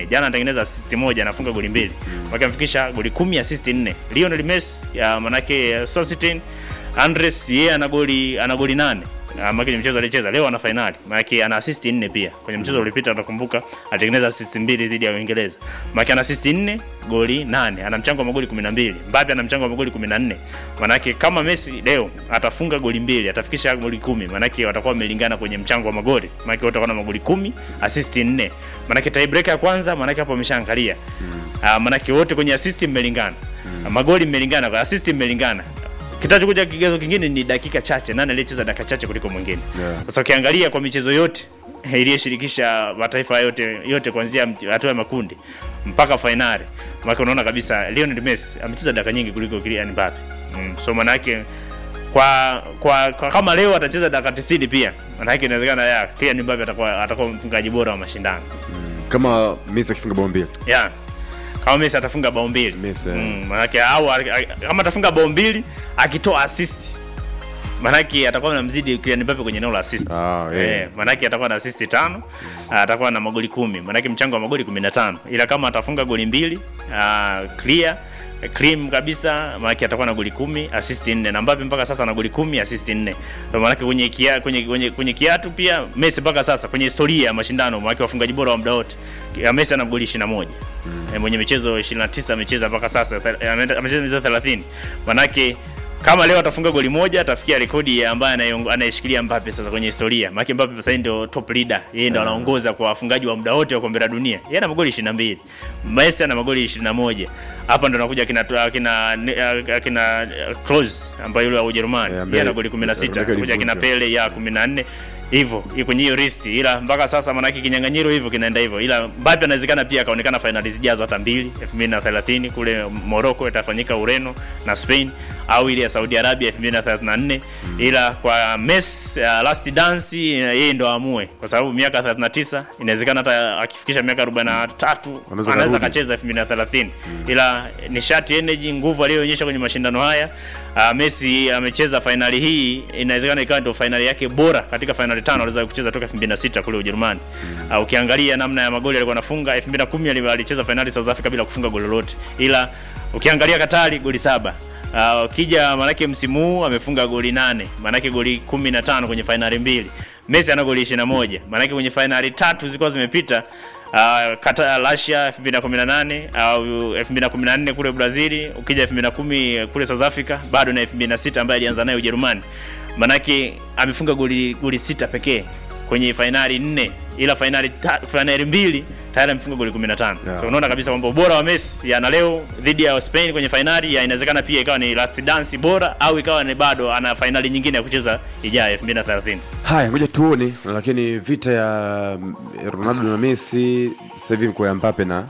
jana anatengeneza assist moja anafunga goli mbili mm. amefikisha goli kumi assist nne Lionel Messi ya manake Sositin Andres yeye ana goli ana goli nane Ah, maana kwenye mchezo alicheza leo ana finali maana ana assist nne pia kwenye mchezo uliopita utakumbuka alitengeneza assist mbili dhidi ya Uingereza maana ana assist nne goli nane ana mchango wa magoli 12 Mbappe ana mchango wa magoli 14 maana kama Messi leo atafunga goli mbili atafikisha goli kumi maana watakuwa wamelingana kwenye mchango wa magoli maana wote watakuwa na magoli kumi assist nne maana tiebreaker ya kwanza maana hapo ameshaangalia mm. maana wote kwenye assist mmelingana mm. magoli mmelingana kwa assist mmelingana kitachokuja kigezo kingine ni dakika chache, nani aliyecheza dakika chache kuliko mwingine. Yeah. Sasa ukiangalia kwa michezo yote iliyoshirikisha mataifa yote yote kuanzia mt- hatua ya makundi mpaka fainali, maana unaona kabisa Lionel Messi amecheza dakika nyingi kuliko Kylian Mbappe. Mm. So maana yake kwa, kwa, kwa kama leo atacheza dakika 90 pia maana yake inawezekana ya Kylian Mbappe atakuwa atakuwa mfungaji bora wa mashindano. kama Messi akifunga bao mbili Yeah. Kama Messi atafunga bao mbili. Messi, eh. Mm, manake au a- a- kama atafunga bao mbili akitoa assist. Manake atakuwa anamzidi Kylian Mbappe kwenye eneo la assist. Ah, yeah. Eh, manake atakuwa na assist tano, atakuwa na magoli kumi. Manake mchango wa magoli 15. Ila kama atafunga goli mbili, ah, clear cream kabisa maanake atakuwa na goli kumi assist nne na Mbappe mpaka sasa ana goli kumi assist nne Ndio maanake kwenye kia, kwenye, kwenye, kwenye kiatu pia Messi mpaka sasa kwenye historia ya mashindano maanake wafungaji bora wa muda wote ya Messi ana goli 21 mm. mwenye michezo 29 amecheza mpaka sasa thel- ame- amecheza michezo 30 maanake kama leo atafunga goli moja atafikia rekodi ya ambaye anayeongo- anayeshikilia Mbappe sasa kwenye historia. Maana Mbappe sasa hivi ndio top leader. Yeye ndio anaongoza kwa wafungaji wa muda wote wa kombe la dunia. Yeye ana magoli 22. Messi ana magoli 21. Hapa ndo anakuja kina kina kina Kroos ambaye yule wa Ujerumani. Eh, ambaye- Yeye ana goli 16. Rebecca Anakuja kina alivunja. Pele ya 14 hivyo iko kwenye hiyo list, ila mpaka sasa manake kinyang'anyiro hivyo kinaenda hivyo, ila Mbappe anawezekana pia akaonekana fainali zijazo hata mbili 2030 kule Morocco itafanyika Ureno na Spain au ile ya Saudi Arabia 2034 ila kwa Messi uh, last dance uh, yeye ndo aamue, kwa sababu miaka 39 inawezekana hata akifikisha miaka 43 Anaweza anaweza karudi. akacheza 2030 ila nishati energy nguvu aliyoonyesha kwenye mashindano haya uh, Messi amecheza fainali hii inawezekana ikawa ndio fainali yake bora katika fainali tano alizowahi kucheza toka 2006 kule Ujerumani uh, ukiangalia namna ya magoli alikuwa anafunga 2010 ali- alicheza fainali South Africa bila kufunga goli lolote ila ukiangalia Katari goli saba Uh, ukija manake msimu huu amefunga goli nane manake goli 15 kwenye fainali mbili Messi ana goli 21 manake kwenye fainali tatu zilikuwa zimepita uh, kata Russia 2018 au 2014 kule Brazil, ukija 2010 kule South Africa, bado na 2006 ambaye alianza naye Ujerumani. Manake amefunga goli goli sita pekee kwenye fainali nne, ila fainali ta, fainali mbili tayari amefunga goli 15. Yeah. So unaona kabisa kwamba ubora wa Messi ya na leo dhidi ya Spain kwenye fainali ya inawezekana pia ikawa ni last dance bora au ikawa ni bado ana fainali nyingine ya kucheza ijayo 2030. haya ngoja tuone lakini vita ya mm, Ronaldo na Messi sasa hivi mko ya Mbappe na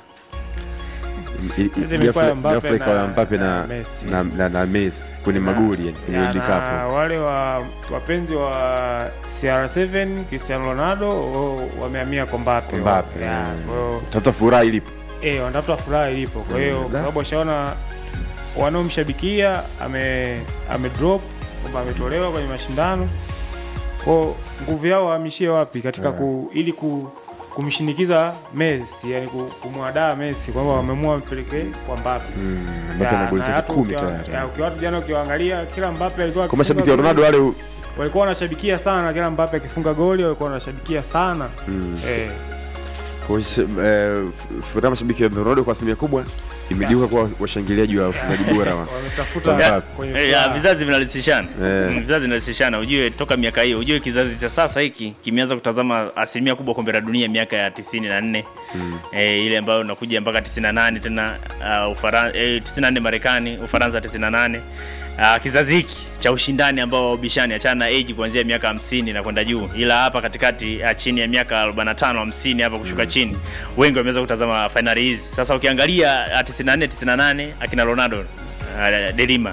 i- i- Hizi imekuwa ya ghafla- Mbappe ghafla ikawa ya na- Mbappe na na Messi. na, na, na Messi kwenye magoli yani kwenye Ya, World na Cup wale wa wapenzi wa CR7 Cristiano Ronaldo o, wamehamia kwa Mbappe. Mbappe Ya, mm. kwa hiyo tafuta furaha ilipo eh, wanatafuta furaha ilipo. Kwa hiyo Mm, kwa da. sababu washaona wanaomshabikia ame ame drop kwamba ametolewa kwenye mashindano, kwa nguvu yao wahamishie wapi katika ku, ili ku, kumshinikiza Messi, yani ku- kumwadaa Messi kwamba wameamua mpelekee kwa Mbappe. Mm, Mbappe Ya, ana goli na zake watu kumi ukiwa- tayari ya, ukiwa watu jana ukiwaangalia kila Mbappe alikuwa kwa akifunga mashabiki wa goli, Ronaldo wale walikuwa wanashabikia sana kila Mbappe akifunga goli walikuwa wanashabikia sana mm, eh, kwa sh- eh, f- furaha mashabiki wa Ronaldo kwa asilimia kubwa imegeuka kuwa washangiliaji wa wafungaji bora wa wametafuta Mbappe. kwenye Eh, ya, furaha. vizazi vinarahisishana Eh. Mm, vizazi vinarahisishana ujue toka miaka hiyo ujue kizazi cha sasa hiki kimeanza kutazama asilimia kubwa kombe la dunia miaka ya tisini na nne eh, ile ambayo unakuja mpaka 98 tena uh, Ufaran eh, 94 Marekani Ufaransa 98 Uh, kizazi hiki cha ushindani ambao ubishani achana na age kuanzia miaka hamsini na kwenda juu, ila hapa katikati uh, chini ya miaka 45 50 hapa kushuka chini, wengi wameweza kutazama fainali hizi. Sasa ukiangalia uh, 94 98 akina Ronaldo uh, Delima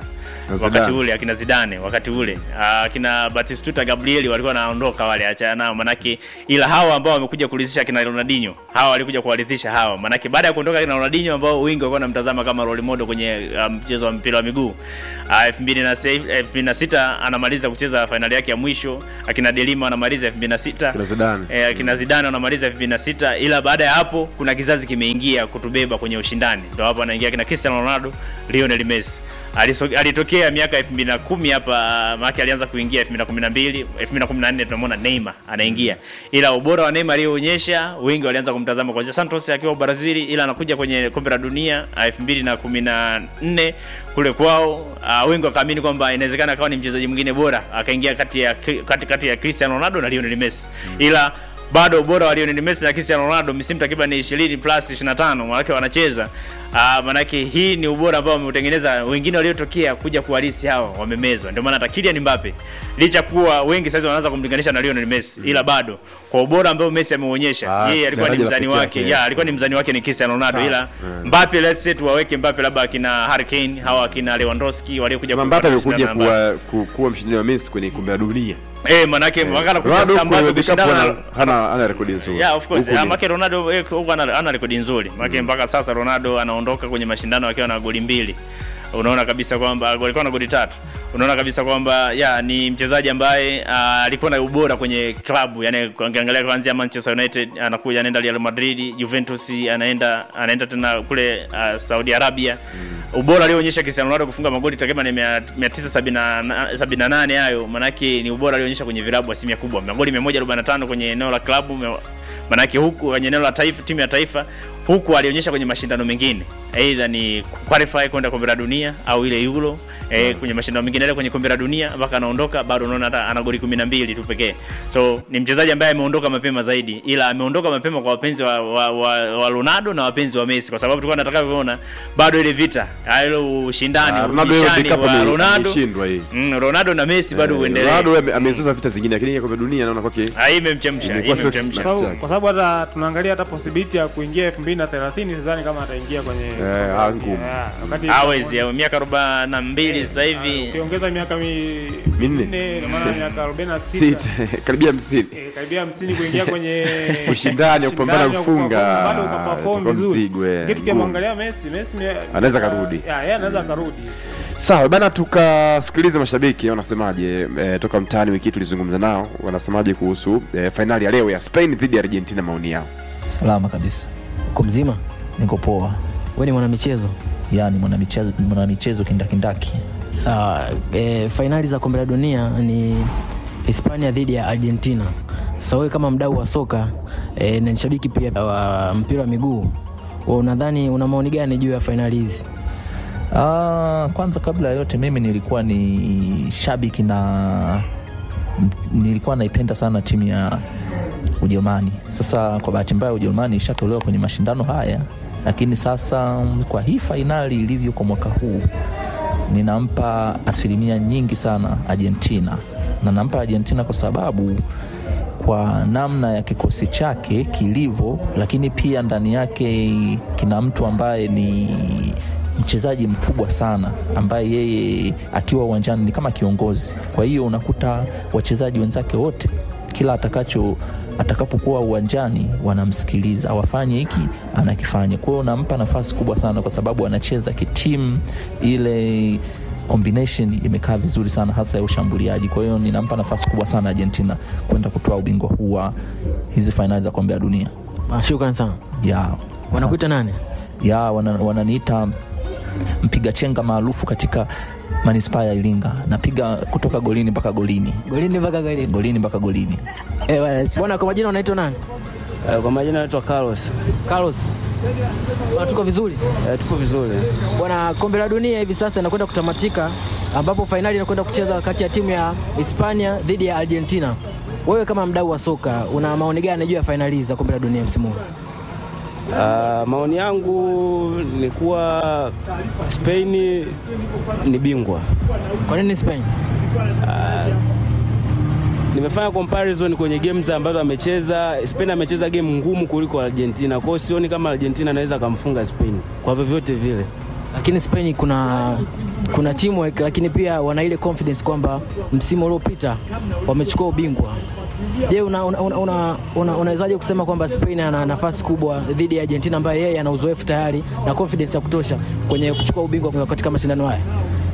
Na wakati Zidane. ule akina Zidane wakati ule Ah, akina Batistuta Gabrieli walikuwa wanaondoka wale, achana nao manake, ila hawa ambao wamekuja kuridhisha akina Ronaldinho, hawa walikuja kuwaridhisha hawa, manake baada ya kuondoka akina Ronaldinho ambao wengi walikuwa wanamtazama kama role model kwenye ah, mchezo wa mpira wa miguu Ah, 2006 anamaliza kucheza fainali yake ya mwisho, akina Delima anamaliza 2006 Kina Zidane. eh, akina Zidane wanamaliza 2006 ila baada ya hapo kuna kizazi kimeingia kutubeba kwenye ushindani, ndio hapo anaingia kina Cristiano Ronaldo, Lionel Messi. Aliso- alitokea miaka 2010 hapa, maana alianza kuingia 2012, 2014 tunamwona Neymar anaingia, ila ubora wa Neymar aliyoonyesha wengi walianza kumtazama kuanzia Santos akiwa Brazil, ila anakuja kwenye kombe la dunia ah, 2014 kule kwao, uh, wengi wakaamini kwamba inawezekana akawa ni mchezaji mwingine bora, akaingia kati ya kati, kati ya Cristiano Ronaldo na Lionel Messi ila bado ubora wa Lionel Messi na Cristiano Ronaldo misimu takriban 20 plus 25 manake wanacheza uh, manake hii ni ubora ambao wameutengeneza wengine waliotokea kuja kuhalisi hawa wamemezwa ndio maana hata Kylian Mbappe licha kuwa wengi sasa wanaanza kumlinganisha na Lionel Messi ila bado kwa ubora ambao Messi ameuonyesha Ah, yeye alikuwa ni daraja la mzani pekee wake yake, ya yes. alikuwa ni mzani wake ni Cristiano Ronaldo Sawa. ila Mbappe let's say tuwaweke Mbappe labda akina Harry Kane hawa akina Lewandowski waliokuja Sema Mbappe kupata amekuja shindano na Mbappe. kuwa, ku- kuwa mshindani wa Messi kwenye kombe la dunia. eh manake wakala kuja Ronaldo sasa Mbappe kwenye World Cup kushindana hana- na hana hana rekodi nzuri. Yeah, of course. Huku Ah, ni- Make Ronaldo eh, huko ana, ana rekodi nzuri. Make mpaka sasa Ronaldo anaondoka kwenye mashindano akiwa na goli mbili. Unaona kabisa kwamba alikuwa na goli tatu. Unaona kabisa kwamba ya ni mchezaji ambaye ah, alikuwa na ubora kwenye klabu, yani ukiangalia kuanzia Manchester United anakuja anaenda Real Madrid, Juventus anaenda anaenda tena kule ah, Saudi Arabia. Ubora alioonyesha Cristiano Ronaldo kufunga magoli takriban 978 hayo, manake ni ubora alioonyesha kwenye vilabu asilimia kubwa. Magoli 145 kwenye eneo la klabu me- manake huku kwenye eneo la taifa timu ya taifa huku alionyesha kwenye mashindano mengine aidha ni qualify kwenda kombe la dunia au ile euro eh, kwenye mashindano mengine ile kwenye kombe la dunia mpaka anaondoka bado unaona hata ana goli 12 tu pekee so ni mchezaji ambaye ameondoka mapema zaidi ila ameondoka mapema kwa wapenzi wa, wa, wa, wa Ronaldo na wapenzi wa Messi kwa sababu tulikuwa tunataka kuona bado ile vita ile ushindani Ah, Ronaldo hiyo ubishani World Cup wa ame- Ronaldo ameshindwa hii. mm, Ronaldo na Messi bado Eh, uendelee Ronaldo ame- amezoza vita zingine lakini hii kombe la dunia naona kwake Ah, hii imemchemsha hii Imekuwa sio imemchemsha Kwa sababu- chake. kwa sababu hata tunaangalia hata possibility ya kuingia 2030 sidhani kama ataingia kwenye Eh, ah, ngumu. Yeah, wakati hawezi ya miaka 42 sasa Ah, hivi ukiongeza miaka mi- Minne. minne ina maana miaka 46 sita karibia 50. eh, karibia 50 kuingia kwenye Ushindani wa kupambana ushindani wa kufunga, kuperform, bado ukaperform itakuwa vizuri. mzigo, eh, Kitu ngumu. kimwangalia Messi, Messi mi- Anaweza karudi. Yeah, yeye anaweza karudi. Sawa bana, tukasikiliza mashabiki wanasemaje. E, toka mtaani wiki hii tulizungumza nao, wanasemaje kuhusu e, fainali ya leo ya Spain dhidi ya Argentina, maoni yao. Salama kabisa, Uko mzima? niko poa. Wewe ni mwanamichezo? Yani mwanamichezo mwanamichezo kindakindaki. Sawa. E, fainali za kombe la dunia ni Hispania dhidi ya Argentina. Sasa wewe kama mdau wa soka e, na ni shabiki pia wa mpira wa miguu, wewe unadhani una maoni gani juu ya fainali hizi? Ah, kwanza kabla ya yote mimi nilikuwa ni shabiki na m- nilikuwa naipenda sana timu ya Ujerumani. Sasa kwa bahati mbaya Ujerumani ishatolewa kwenye mashindano haya, lakini sasa mm, kwa hii fainali ilivyo kwa mwaka huu ninampa asilimia nyingi sana Argentina, na nampa Argentina kwa sababu kwa namna ya kikosi chake kilivyo, lakini pia ndani yake kina mtu ambaye ni mchezaji mkubwa sana ambaye yeye akiwa uwanjani ni kama kiongozi. Kwa hiyo unakuta wachezaji wenzake wote kila atakacho atakapokuwa uwanjani wanamsikiliza, wafanye hiki anakifanya. Kwa hiyo unampa nafasi kubwa sana, kwa sababu anacheza kitimu, ile combination imekaa vizuri sana, hasa ya ushambuliaji. Kwa hiyo ninampa nafasi kubwa sana Argentina kwenda kutoa ubingwa huu wa hizi fainali za kombe la dunia. Ah, Shukrani sana. Ya, Wanakuita nani? ya wana- wananiita mpiga chenga maarufu katika manispaa ya Iringa. Napiga kutoka golini mpaka golini, Golini mpaka golini. golini mpaka golini. Eh, bwana, bwana kwa majina unaitwa nani? Eh, Kwa majina naitwa Carlos. Carlos. Bwana, tuko vizuri. Eh, tuko vizuri. Bwana, kombe la dunia hivi sasa inakwenda kutamatika, ambapo fainali inakwenda kucheza kati ya timu ya Hispania dhidi ya Argentina. Wewe kama mdau wa soka una maoni gani juu ya fainali hizi za kombe la dunia msimu huu? Ah, maoni yangu ni kuwa Spain ni bingwa. Kwa nini Spain? Nimefanya comparison kwenye games ambazo amecheza. Spain amecheza game ngumu kuliko Argentina, kwa hiyo sioni kama Argentina anaweza akamfunga Spain kwa vyovyote vile. lakini Spain kuna kuna teamwork, lakini pia wana ile confidence kwamba msimu uliopita wamechukua ubingwa. Je, unawezaje una, una, una, unawezaje kusema kwamba Spain ana nafasi kubwa dhidi ya Argentina ambaye yeye ana uzoefu tayari na confidence ya kutosha kwenye kuchukua ubingwa katika mashindano haya?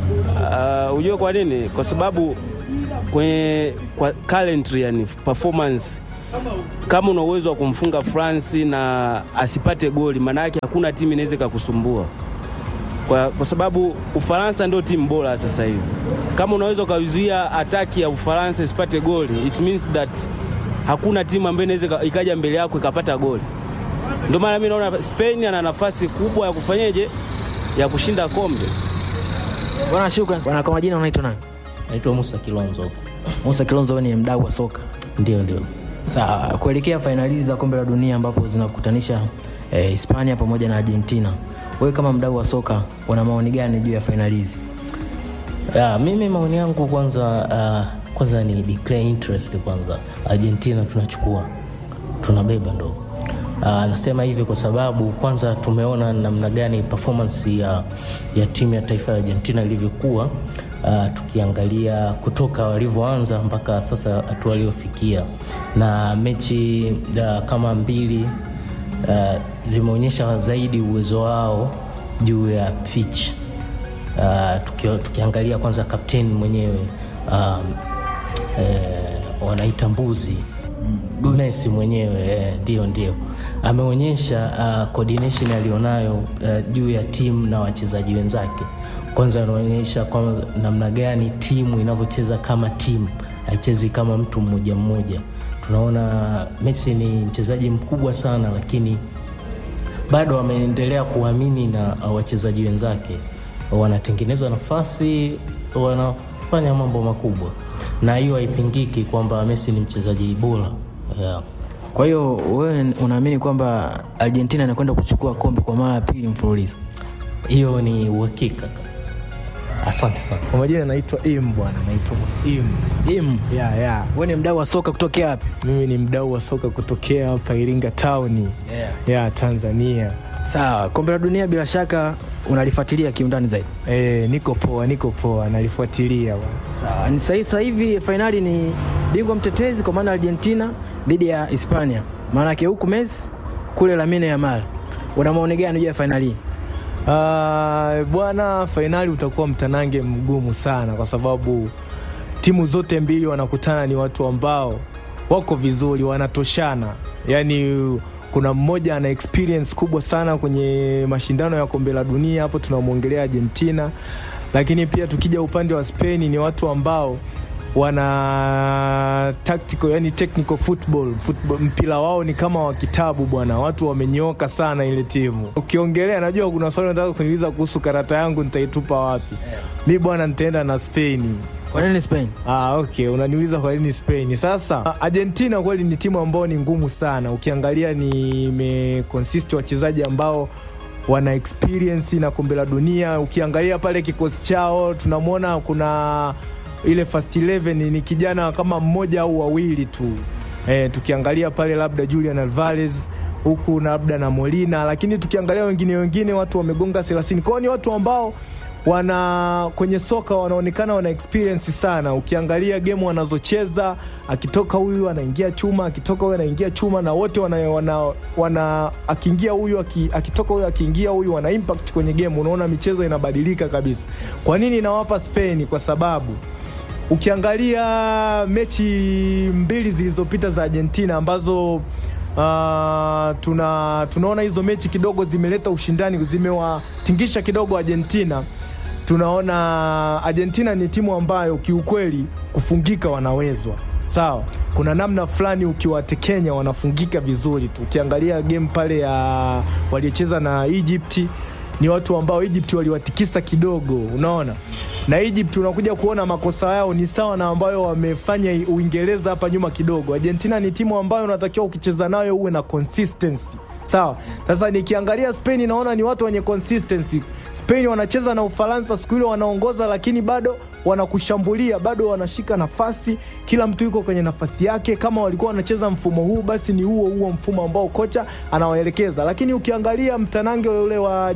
Uh, ujue kwa nini? Kwa sababu kwenye kwa calendar, yani performance, kama una uwezo wa kumfunga France na asipate goli, maana yake hakuna timu inaweza ikakusumbua kwa, kwa sababu Ufaransa ndio timu bora sasa hivi. Kama unaweza ukaizuia ataki ya Ufaransa isipate goli, it means that hakuna timu ambayo inaweza ikaja mbele yako ikapata goli. Ndio maana mimi naona Spain ana nafasi kubwa ya kufanyeje, ya kushinda kombe. Bwana, shukrani. Bwana, kwa majina unaitwa nani? Naitwa Musa Kilonzo. Musa Kilonzo, wewe ni mdau wa soka. Ndio, ndio. Sawa, kuelekea fainali za kombe la dunia ambapo zinakutanisha eh, Hispania pamoja na Argentina, wewe kama mdau wa soka una maoni gani juu ya fainali hizi? Ya, mimi maoni yangu kwanza, uh, kwanza ni declare interest kwanza. Argentina tunachukua, tunabeba ndo. Uh, nasema hivi kwa sababu kwanza tumeona namna gani performance ya, ya timu ya taifa ya Argentina ilivyokuwa uh, tukiangalia kutoka walivyoanza mpaka sasa hatua waliofikia, na mechi uh, kama mbili uh, zimeonyesha zaidi uwezo wao juu ya pitch uh, tuki, tukiangalia kwanza kapteni mwenyewe um, eh, wanaita mbuzi Messi mwenyewe ndio, eh, ndio ameonyesha uh, coordination alionayo uh, juu ya timu na wachezaji wenzake. Kwanza anaonyesha kwa namna gani timu inavyocheza kama timu, haichezi kama mtu mmoja mmoja. Tunaona Messi ni mchezaji mkubwa sana, lakini bado ameendelea kuamini na uh, wachezaji wenzake, wanatengeneza nafasi, wanafanya mambo makubwa, na hiyo haipingiki kwamba Messi ni mchezaji bora yeah. Kwa hiyo wewe unaamini kwamba Argentina inakwenda kuchukua kombe kwa mara ya pili mfululizo? Hiyo ni uhakika. Asante sana. Kwa majina naitwa Im bwana, naitwa Im. Im. Ya, ya. Wewe ni mdau wa soka kutokea wapi? Mimi ni mdau wa soka kutokea hapa Iringa Town. Yeah. Ya Tanzania. Sawa, kombe la dunia bila shaka unalifuatilia kiundani zaidi. E, niko poa, niko poa, nalifuatilia bwana. Sawa, ni sasa sasa hivi fainali ni bingwa mtetezi kwa maana Argentina dhidi ya Hispania. Maana yake huku Messi kule Lamine Yamal. Una maoni gani juu ya fainali hii? Uh, bwana, fainali utakuwa mtanange mgumu sana kwa sababu timu zote mbili wanakutana, ni watu ambao wako vizuri, wanatoshana. Yaani kuna mmoja ana experience kubwa sana kwenye mashindano ya kombe la dunia, hapo tunamwongelea Argentina, lakini pia tukija upande wa Spain ni watu ambao wana tactical yani technical football, football mpira wao ni kama wa kitabu bwana, watu wamenyooka sana ile timu. Ukiongelea, najua kuna swali nataka kuniuliza kuhusu karata yangu nitaitupa wapi? Mi bwana, nitaenda na Spain. Kwa nini Spain? Ah, okay, unaniuliza kwa nini Spain. Sasa Argentina kweli ni timu ambayo ni ngumu sana, ukiangalia ni imeconsist wachezaji ambao wana experience na kombe la dunia. Ukiangalia pale kikosi chao tunamwona kuna ile first 11 ni kijana kama mmoja au wawili tu e, tukiangalia pale labda Julian Alvarez huku labda na Molina, lakini tukiangalia wengine wengine watu wamegonga 30 kwao, ni watu ambao wana kwenye soka wanaonekana wana experience sana. Ukiangalia game wanazocheza, akitoka huyu anaingia chuma, akitoka huyu anaingia chuma, na wote wana, wana, wana akiingia huyu aki, akitoka huyu akiingia huyu wana impact kwenye game. Unaona michezo inabadilika kabisa. Kwa nini nawapa Spain? Kwa sababu ukiangalia mechi mbili zilizopita za Argentina ambazo uh, tuna tunaona hizo mechi kidogo zimeleta ushindani, zimewatingisha kidogo Argentina. Tunaona Argentina ni timu ambayo kiukweli kufungika wanawezwa sawa. Kuna namna fulani ukiwatekenya wanafungika vizuri tu. Ukiangalia game pale ya waliocheza na Egypt ni watu ambao Egypt waliwatikisa kidogo, unaona na Egypt unakuja kuona makosa yao ni sawa na ambayo wamefanya Uingereza hapa nyuma kidogo. Argentina ni timu ambayo unatakiwa ukicheza nayo uwe na consistency sawa. Sasa nikiangalia Spain naona ni watu wenye consistency. Spain wanacheza na Ufaransa siku ile wanaongoza, lakini bado wanakushambulia, bado wanashika nafasi, kila mtu yuko kwenye nafasi yake. Kama walikuwa wanacheza mfumo huu, basi ni huo huo mfumo ambao kocha anawaelekeza. Lakini ukiangalia mtanange ule wa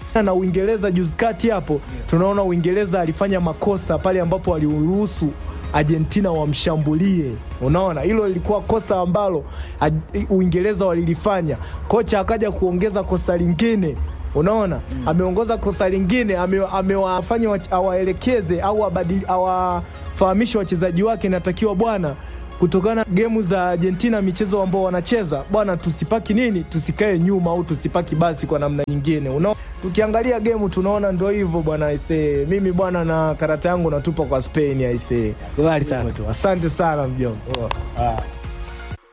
na Uingereza juzi kati hapo, tunaona Uingereza alifanya makosa pale ambapo aliruhusu Argentina wamshambulie. Unaona, hilo lilikuwa kosa ambalo Aj- Uingereza walilifanya. Kocha akaja kuongeza kosa lingine unaona ameongoza kosa lingine ame- amewafanya wach- awaelekeze au abadili- awafahamishe wachezaji wake inatakiwa bwana kutokana na gemu za Argentina michezo ambao wanacheza bwana, tusipaki nini, tusikae nyuma au tusipaki basi kwa namna nyingine. Una, tukiangalia gemu tunaona ndo hivyo bwana aisee. Mimi bwana na karata yangu natupa kwa Spain aisee. Kubali sana. Asante sana mjomba. Ah.